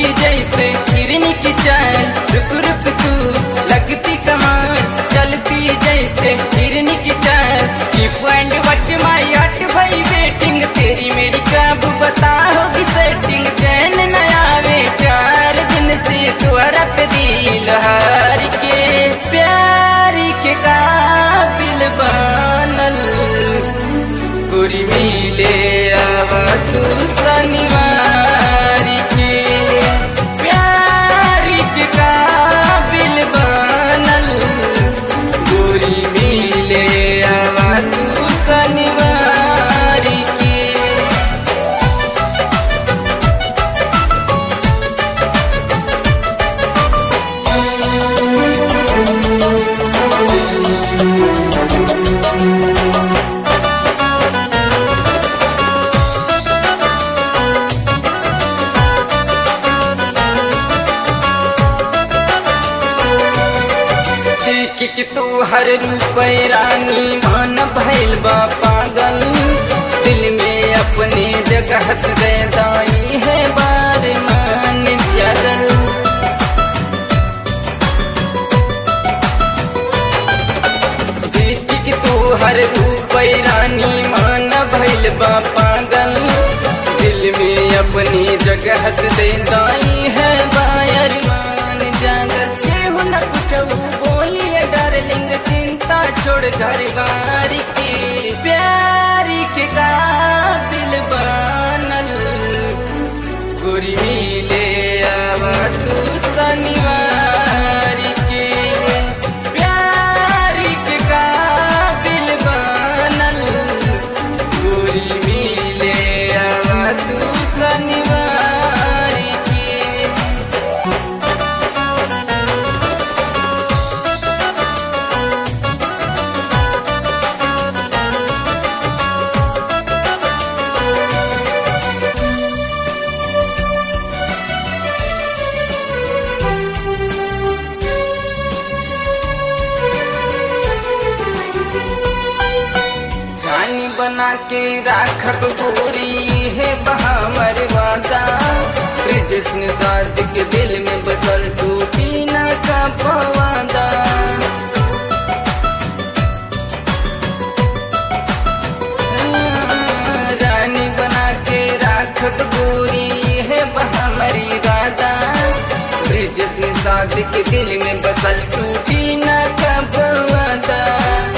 जैसे हिरनी की चाल रुक रुक तू लगती कमाल चलती जैसे हिरनी की चाल कीप एंड वट माई हट भाई वेटिंग तेरी मेरी कब बता होगी सेटिंग चैन न आवे चार दिन से तुअरा पे दिल हार के प्यार के काबिल बनल गोरी मिले आवा तू शनिवार के प्यार के काबिल बनल गोरी मिले आवा तू शनिवार के देख के तू हर रूप रानी मान भैल बा पागल दिल में अपने जगह दे दाई है बार मान जगल देख के तू हर रूप रानी मान भैल बा पागल दिल में अपनी जगह दे दाई है बायर मान जागल केहू न कुछ बोलिए डार्लिंग चिंता छोड़ घर बार के प्यार के काबिल बनल गोरी मिले आवा तू शनिवार के प्यार के काबिल बनल गोरी मिले आवा तू शनिवार के रानी बना के राखब गोरी है बहामर वादा कृष्ण साध के दिल में बसल टूटी न का पवादा रानी बना के राखब गोरी है बहामरी राधा ब्रिज से साध के दिल में बसल टूटी न का पवादा